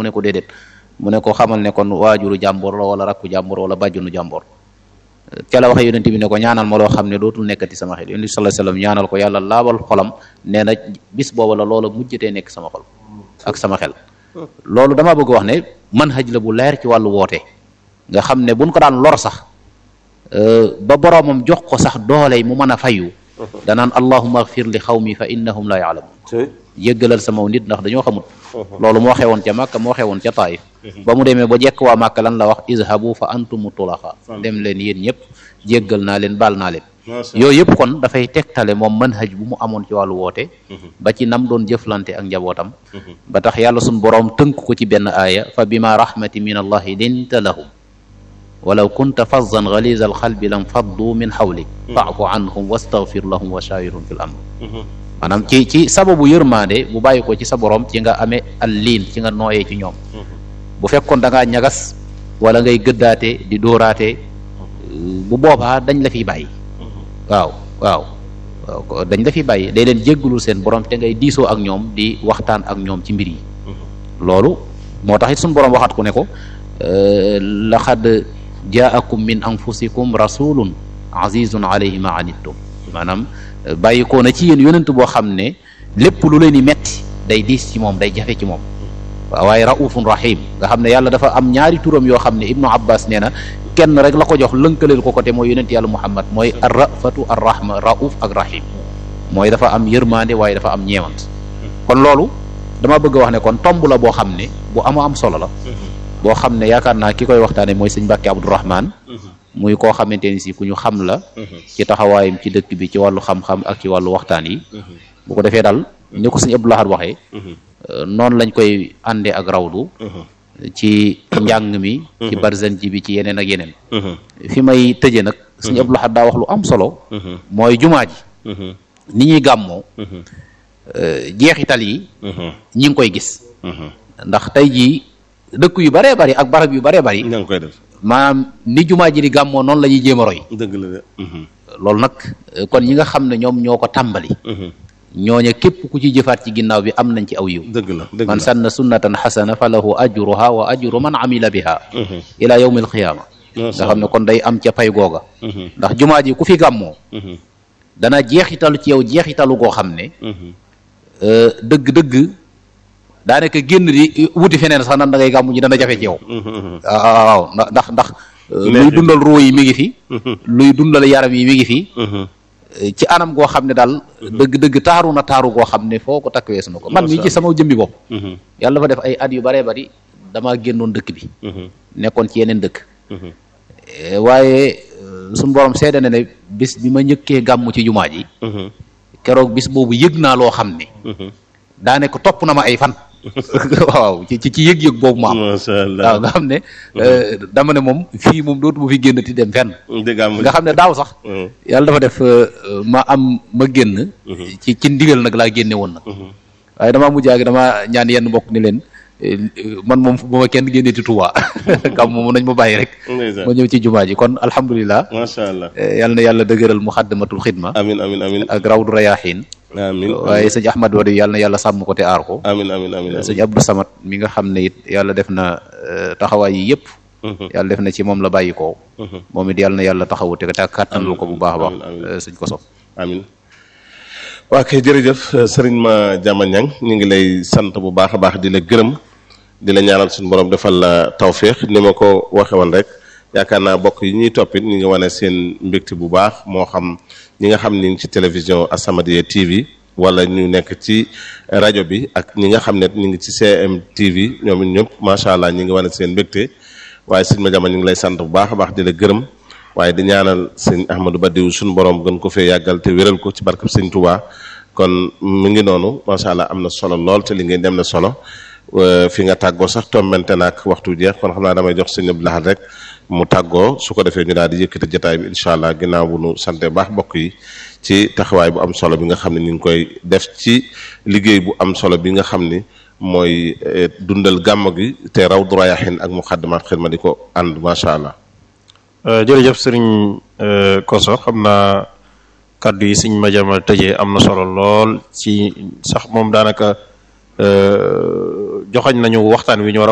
mu ne ko déedéet mu ne ko xamal ne kon waajuru jàmbor la wala rakku jàmbor wala bàjjunu jàmbor ca la waxe yonent bi ne ko ñaanal ma loo xam ne dootul nekkati sama xel yonent bi sallallahu alayhi wasallam ñaanal ko yàlla laabal xolam nee na bis booba la loola mujjatee nekk sama xol ak sama xel loolu dama bëgg wax ne manhaj la bu leer ci wàllu woote nga xam ne buñ ko daan lor sax ba boroomam jox ko sax dooley mu mën a fayu danaan allahumma agfir li xawmi fa innahum la yaalamun yëggalal sama nit ndax dañoo xamut loolu moo xewoon ca Màkka moo xewoon ca Taif ba mu demee ba jekk waa Màkka lan la wax izhabu fa antumu tulaxa dem leen yéen ñëpp jéggal naa leen baal naa leen yooyu yëpp kon dafay tegtale moom manhaj bu mu amoon ci wàllu woote ba ci nam doon jëflante ak njabootam ba tax yàlla suñ boroom tënk ko ci benn aaya fa bima rahmati min allahi linta lahum walaw kunta fazzan galiza alxalbi lam faddu min xawlik faafu anhum wastaghfir lahum wa shawirhum fil amr maanaam ci ci sababu yërmaande bu bàyyi ko ci sa borom ci nga amee al liin ci nga nooyee ci ñoom bu fekkoon da ngaa ñagas wala ngay gëddaate di dóoraate bu boobaa dañ la fiy bàyyi waaw waaw waaw dañ la fiy bàyyi day leen jéggalul seen borom te ngay diisoo ak ñoom di waxtaan ak ñoom ci mbir yi loolu moo tax it suñu borom waxaat ku ne ko laqad jaakum min anfusikum rasulun azizun alayhi ma anittum maanaam bàyyi ko na ci yéen yonent boo xam ne lépp lu leen di metti day diis ci moom day jafe ci moom waaw waaye raufun rahim nga xam ne yàlla dafa am ñaari turam yoo xam ne ibnu abbas nee na kenn rek la ko jox lënkaleel ko ko te mooy yonent yàlla muhammad mooy ar rafatu ar rahma rauf ak rahim mooy dafa am yërmande waaye dafa am ñeewant kon loolu dama bëgg a wax ne kon tomb la boo xam ne bu ama am solo la boo xam ne yaakaar naa ki koy waxtaane mooy sëñ Mbàkke Abdourahman muy koo xamante ni si ku ñu xam la ci taxawaayam ci dëkk bi ci wàllu xam-xam ak ci wàllu waxtaan yi bu ko defee daal ni ko sëñ Abdou Lahad waxee noonu lañ koy àndee ak rawdu ci njàng mi ci barzan ji bi ci yeneen ak yeneen fi may tëje nag sëñ Abdou Lahad daa wax lu am solo mooy jumaa ji ni ñuy gàmmoo jeexital yi ñi ngi koy gis ndax tey jii dëkk yu baree bari ak barab yu baree bari ña ngi koy def maanaam ni jumaa ji di gàmmoo noonu la ñuy jéem a roy dëgg la de loolu nag kon ñi nga xam ne ñoom ñoo ko tàmbali ñooña képp ku ci jëfaat ci ginnaaw bi am nañ ci aw yiw dëgg la dëgg man la sanna sunnatan xasana fa lahu ajruha wa ajru man amila biha ila yawmi alqiyaama nga xam ne kon day am ca pay googa ndax jumaa ji ku fi gàmmoo dana jeexitalu ci yow jeexitalu goo xam ne dëgg-dëgg daanaka génn di wuti feneen sax nan da ngay gàmmu ji dana jafe ci yow waaw ndax ndax luy dundal ruu yi mi ngi fi luy dundal yaram yi mi ngi fi ci anam goo xam ne daal dëgg-dëgg taaru na taaru goo xam ne foo ko takk weesu na ko man mii ci sama jëmbi bopp yàlla dafa def ay at yu baree bari damaa génnoon dëkk bi nekkoon ci yeneen dëkk waaye suñu borom seede na ne bis bi ma njëkkee gàmmu ci jumaa ji keroog bis boobu yëg naa loo xam ne daane ko topp na ma ay fan waaw ci ci yëg-yëg boobu ma am masha Allah waaw nga xam ne dama ne moom fii moom dootu ma fi génn ti dem fenn dëgg am nga xam ne daaw sax yàlla dafa def ma am ma génn ci ci ndigal nag laa génne woon nag waaye damaa mujj ak dama ñaan yenn mbokk ni leen man moom bu ma kenn génne ti Tuubaa kam moom nañ ma bàyyi rek ndeysaan ma ñëw ci jumaa ji kon alhamdulilah masha Allah yàlla na yàlla dëgëral muxaddamatul xidma amin amin amin ak rawdu rayaaxiin amin waaye sëñ Ahmad Wadi yàlla na yàlla sàmm ko te aar ko amin amin amin sëñ Abdou Samad mi nga xam ne it yàlla def na euh, taxawaay yi yëpp yàlla def na ci moom la bàyyi ko moom it yàlla na yàlla taxawu te te kàttanlu ko bu baax a baax amiin, amiin. euh, sëñ ko sof amin waa kay jërëjëf sëriñ ma jama ñang ñu ngi lay sant bu baax a baax di la gërëm di la ñaanal suñu borom defal la tawféex ni ma ko waxe woon rek yaakaar naa bokk yi ñuy toppit ñu ngi wane seen mbégte bu baax moo xam ñi nga xam ni ngi ci télévision As-Samadiyya TV wala ñu nekk ci rajo bi ak ñi nga xam ne ñu ngi ci CM TV ñoom it ñëpp macha allah ñu ngi wane seen mbégte waaye sëñ ma jama ñu ngi lay sant bu baax a baax di la gërëm waaye di ñaanal sëñ Ahmadou Badiou suñu borom gën ko fee yàggal te wéral ko ci barkab sëñ Touba kon mu ngi noonu macha allah am na solo lool te li ngeen dem na solo Euh, fi nga tàggoo sax tombante naag waxtu jeex kon xam naa damay jox sëñ Abdou Lahad rek mu tàggoo su ko defee ñu daal di yëkkati jotaay bi incha allah ginnaaw bu nu sante baax bokk yi ci taxawaay bu am solo bi nga xam ne ñu ngi koy def ci liggéey bu am solo bi nga xam ni mooy eh, dundal gàmm gi te raw du rayaxin ak muxaddamaat xidma di ko ànd macha allah. jërëjëf sëriñ Koso xam naa kaddu yi sëñ Madiama tëjee am na solo lool ci sax moom daanaka joxañ nañu waxtaan wi ñu war a